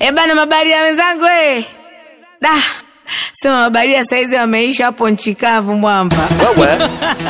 Eh bana, mabaria wenzangu eh. Da. Sema mabaria saizi wameisha hapo nchi kavu mwamba. Wewe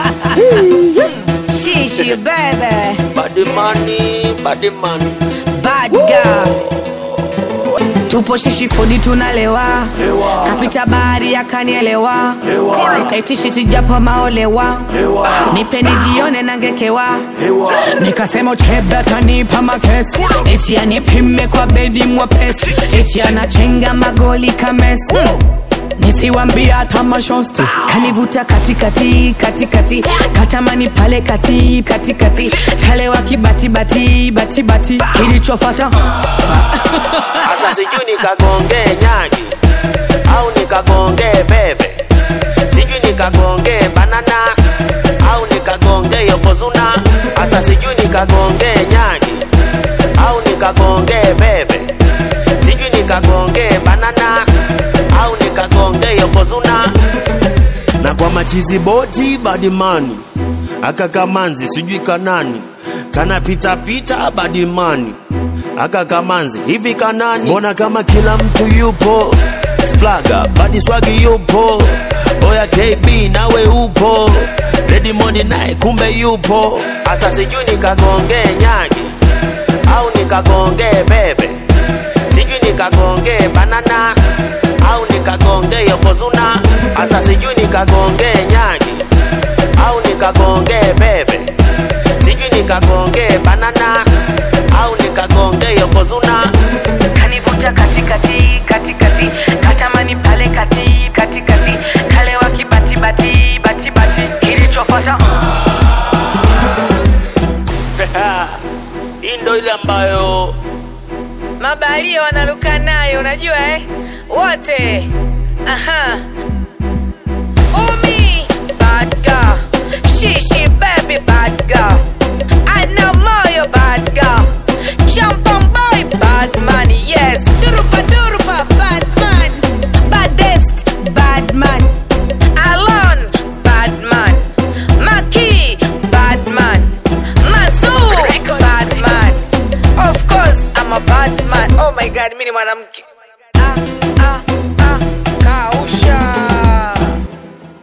Shishi bebe. body money, body money. Bad girl. Tupo shishi fudi tunalewa. Hewa. Kapita bahari akanielewa. Hewa. Tukaitishi tijapo maolewa. Hewa. Nipe nijione nangekewa. Hewa. nikasema uchebe atanipa makesi eti anipime kwa bedi mwepesi eti anachenga magoli kamesi nisiwambia hata mashosti kanivuta katikati katikati katamani pale kati katikati kale wa kibatibati batibati kilichofata Sasa sijui nikagonge nyagi au nikagonge bebe, sijui nikagonge banana au nikagonge yokozuna. Sasa sijui nikagonge nyagi au nikagonge bebe, sijui nikagonge banana au nikagonge yokozuna. Na kwa machizi boti badimani aka kamanzi sijui kanani kana pita pita badimani aka kamanzi hivi kanani mbona kama kila mtu yupo splaga badi swagi yupo oya kb nawe upo redimondi naye kumbe yupo asa sijui nikagonge nyagi au nikagonge bebe sijui nikagonge banana au nikagonge yokozuna asa sijui nikagonge nyagi au nikagonge bebe sijui nikagonge banana au nikagonge yokozuna kanivuta katikati katikati katamani pale kati katikati kale wa kibatibati batibati kilichofata hii ndo ile ambayo mabalia wanaruka nayo unajua eh? wote aha umi bad girl shishi baby bad girl ana moyo bad girl champan boy bad man yes durupa durupa bad man baddest bad man alon bad man maki bad man mazur bad man of course i'm a bad man oh my god mimi ni mwanamke